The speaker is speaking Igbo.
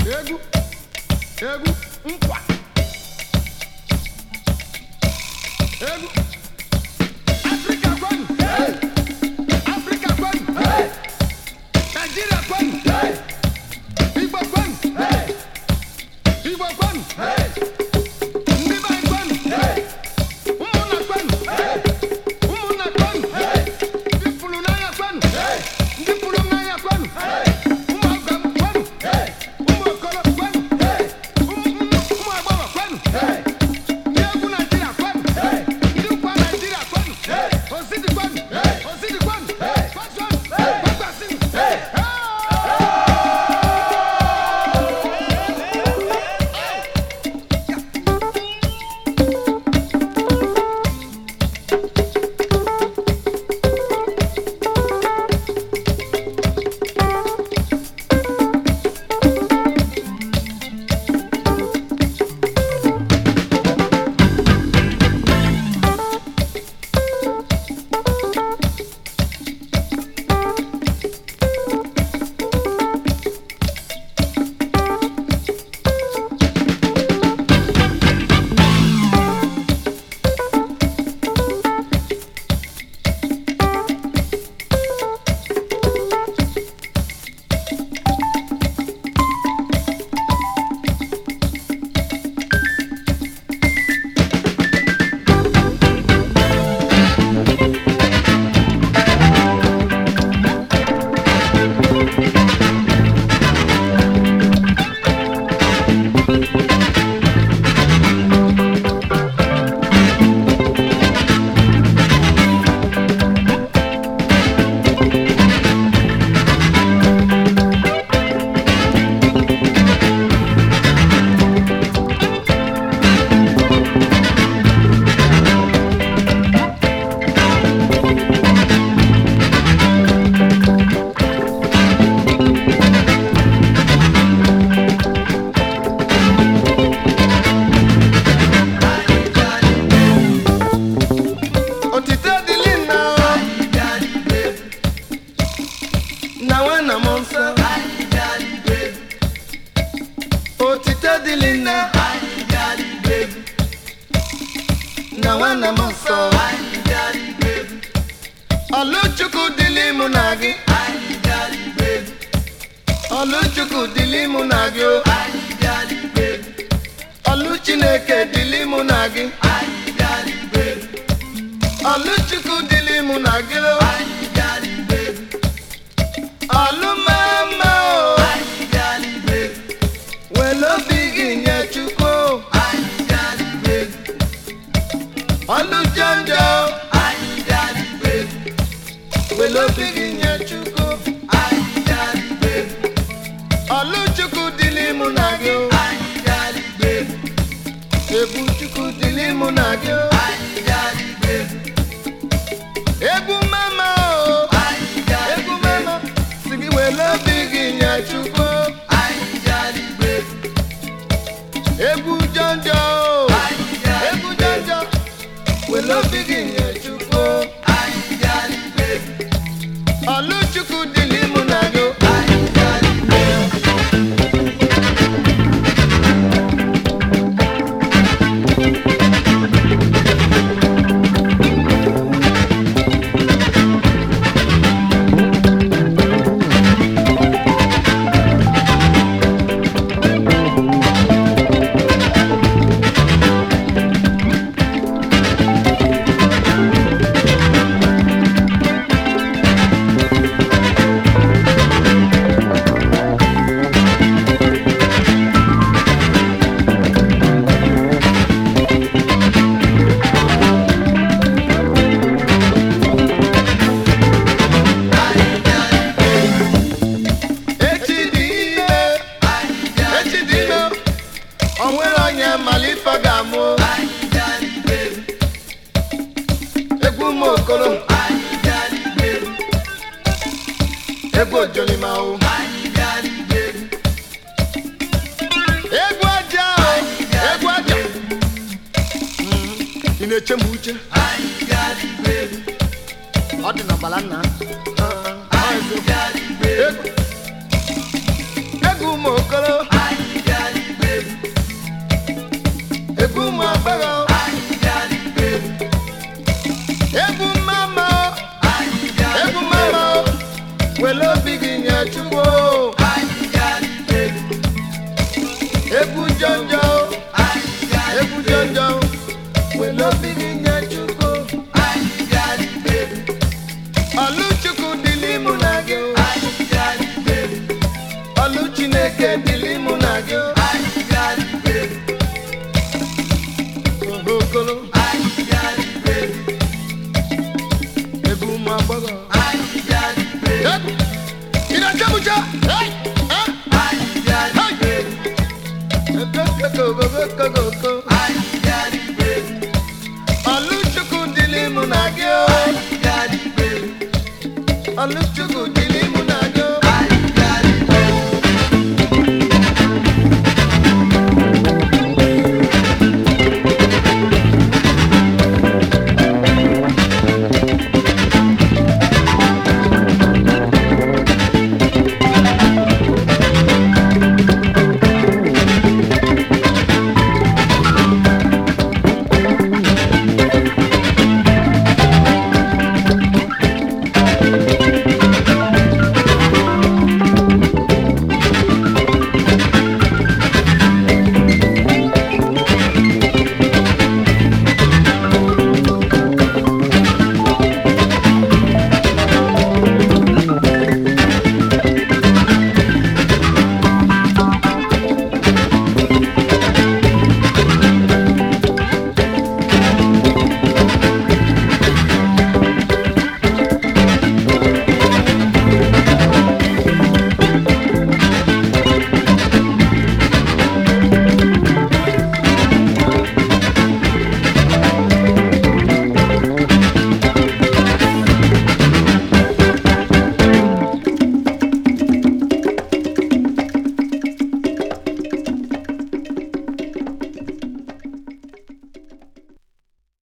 egwu egwu nkwa egwu afrịka kwenu afrịka kwenu naijiria kwenu igbo kwenu igbo kwenu ndị be anyị kwenu ụmụnna kwenu ụmụnna kwenu ndị pụrụ n'anya kwenu ndị pụrụ n'anya kwenu ụmụ ọgọ m kwenu ụmụ okoro kwenu ụmụ ụmụ- ụmụ agbọghọ kwenu ndị egwu naijiria kwenu ndị nkwa naijiria kwenu osidi kwenu osidi kwenu kwasonu kwakwasinu otite dịlị nna na nwanna m nsọ otite dịlị nna na nwanna m nsọ ọlụchukwu dịlị mụ na gị ọlụchukwu dịlị mụ na gị o ọlụ chineke dịlị mụ na gị ọlụchukwu dịlị mụ na gị o ọlụ mama o were obi gị nye chukwu o. ọlụ jọnjọ were obi gị nye chukwu ọlụchukwu dịlị mụ na gị o egwu chukwu dịlị mụ na gị o egwu mama o egwu mama si gị were obi gị nye chukwu egwu jọnjọ o egwu jọnjọ were obi gị nye chukwu ọlụchukwu dịlị mụ na gị o echi dị ime echi dị ime o nwere onye mara ife ọ ga-amụ egwu ụmụ okoro egwu ojolima o egwu aja o egwu aja Mm, ị na-eche m uche ọ dị n'ọgbala nna Ah, ah, eziokwu. egwu egwu ụmụ okoro were obi gị nye chukwu egwu jọnjọ egwu jọnjọ were obi gị nye chukwu ọlụ chukwu dịlị mụ na gị ọlụ chineke dịlị mụ na gị okolo egwu ụmụ agbọghọ Ị na-achabucha? Hey!